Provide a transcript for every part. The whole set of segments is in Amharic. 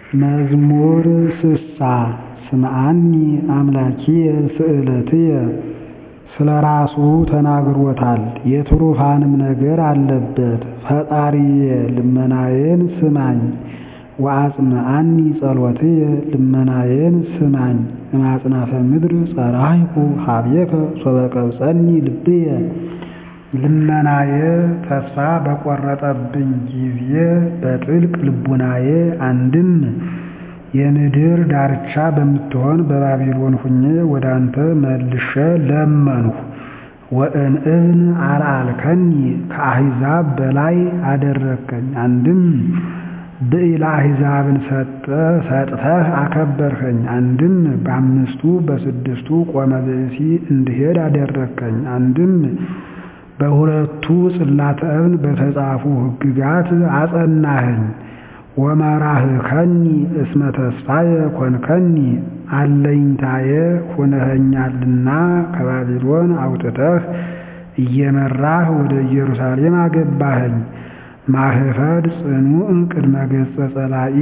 መዝሙር ስሳ ስምዓኒ አምላኪየ ስእለትየ ስለ ራሱ ተናግሮታል የትሩፋንም ነገር አለበት ፈጣሪየ ልመናዬን ስማኝ ወአጽምዓኒ ጸሎትየ ልመናዬን ስማኝ እማጽናፈ ምድር ጸራይኩ ኀቤከ ሶበ ቀብጸኒ ልብየ ልመናዬ ተስፋ በቈረጠብኝ ጊዜ በጥልቅ ልቡናዬ አንድም የምድር ዳርቻ በምትሆን በባቢሎን ሁኜ ወደ አንተ መልሼ ለመንሁ ወእምእብን አልዓልከኒ ከአሕዛብ በላይ አደረግከኝ አንድም ብኢለ አሕዛብን ሰጥተህ አከበርኸኝ አንድም በአምስቱ በስድስቱ ቆመ ብእሲ እንድሄድ አደረግከኝ አንድም በሁለቱ ጽላተ እብን በተጻፉ ሕግጋት አጸናኸኝ ወመራህከኒ እስመ ተስፋየ ኮንከኒ አለኝታየ ሆነኸኛልና ከባቢሎን አውጥተህ እየመራህ ወደ ኢየሩሳሌም አገባኸኝ ማህፈድ ጽኑዕ ቅድመ ገጸ ጸላኢ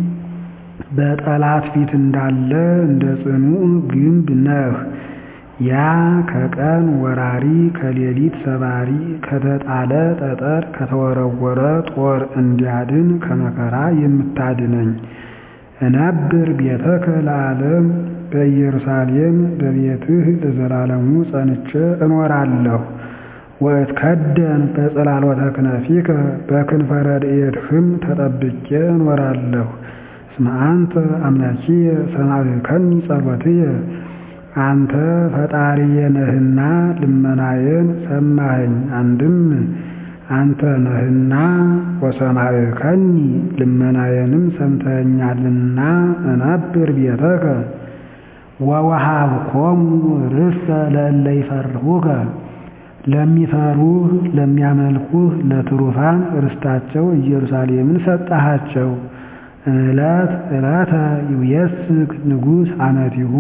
በጠላት ፊት እንዳለ እንደ ጽኑዕ ግንብ ነህ ያ ከቀን ወራሪ ከሌሊት ሰባሪ ከተጣለ ጠጠር ከተወረወረ ጦር እንዲያድን ከመከራ የምታድነኝ እነብር ቤተከ ለዓለም በኢየሩሳሌም በቤትህ ለዘላለሙ ጸንቼ እኖራለሁ ወእትከደን በጽላሎተ ክነፊከ በክንፈ ረድኤትህም ተጠብቄ እኖራለሁ እስመ አንተ አምላኪየ ሰማዕከኒ ጸሎትየ አንተ ፈጣሪዬ ነህና ልመናዬን ሰማኸኝ አንድም አንተ ነህና ወሰማዕከኒ ልመናዬንም ሰምተኸኛልና እነብር ቤተከ ወወሃብኮሙ ርስተ ለእለ ይፈርሁከ ለሚፈሩህ ለሚያመልኩህ ለትሩፋን ርስታቸው ኢየሩሳሌምን ሰጠሃቸው ዕለት ዕለተ ይውየስክ ንጉሥ አመቲሁ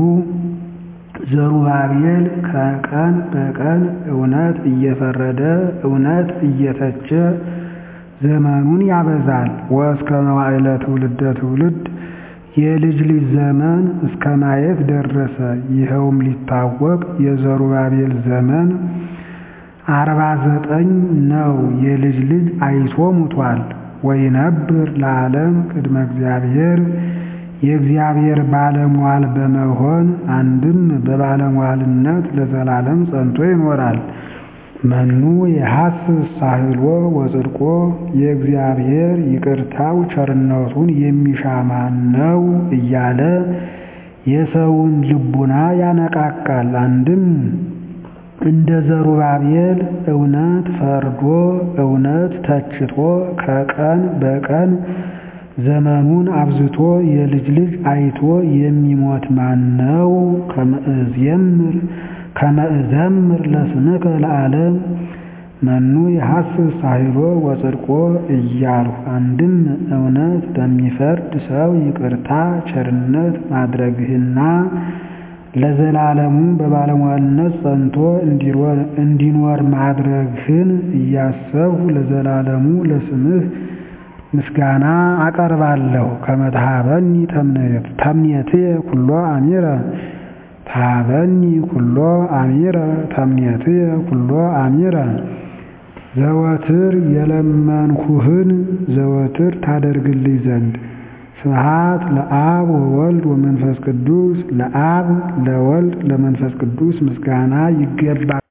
ዘሩባቤል ከቀን በቀን እውነት እየፈረደ እውነት እየተቸ ዘመኑን ያበዛል ወእስከ መዋዕለ ትውልደ ትውልድ የልጅ ልጅ ዘመን እስከ ማየት ደረሰ ይኸውም ሊታወቅ የዘሩባቤል ዘመን አርባ ዘጠኝ ነው የልጅ ልጅ አይቶ ሙቷል ወይነብር ለዓለም ቅድመ እግዚአብሔር የእግዚአብሔር ባለሟል በመሆን አንድም በባለሟልነት ለዘላለም ጸንቶ ይኖራል። መኑ የሐስስ ሳህሎ ወጽድቆ የእግዚአብሔር ይቅርታው ቸርነቱን የሚሻ ማን ነው እያለ የሰውን ልቡና ያነቃቃል። አንድም እንደ ዘሩባቤል እውነት ፈርዶ እውነት ተችቶ ከቀን በቀን ዘመኑን አብዝቶ የልጅ ልጅ አይቶ የሚሞት ማን ነው? ከመእዝየምር ከመእዘምር ለስምከ ለዓለም መኑ የሐስስ ሳህሎ ወጽድቆ እያልሁ አንድም እውነት ለሚፈርድ ሰው ይቅርታ ቸርነት ማድረግህና ለዘላለሙ በባለሟልነት ጸንቶ እንዲኖር ማድረግህን እያሰብሁ ለዘላለሙ ለስምህ ምስጋና አቀርባለሁ። ከመትሃበኒ ተምኔትየ ኩሎ አሚረ ታበኒ ኩሎ አሚረ ተምኔትየ ኩሎ አሚረ ዘወትር የለመንኩህን ዘወትር ታደርግልኝ ዘንድ ስብሐት ለአብ ወወልድ ወመንፈስ ቅዱስ ለአብ ለወልድ ለመንፈስ ቅዱስ ምስጋና ይገባል።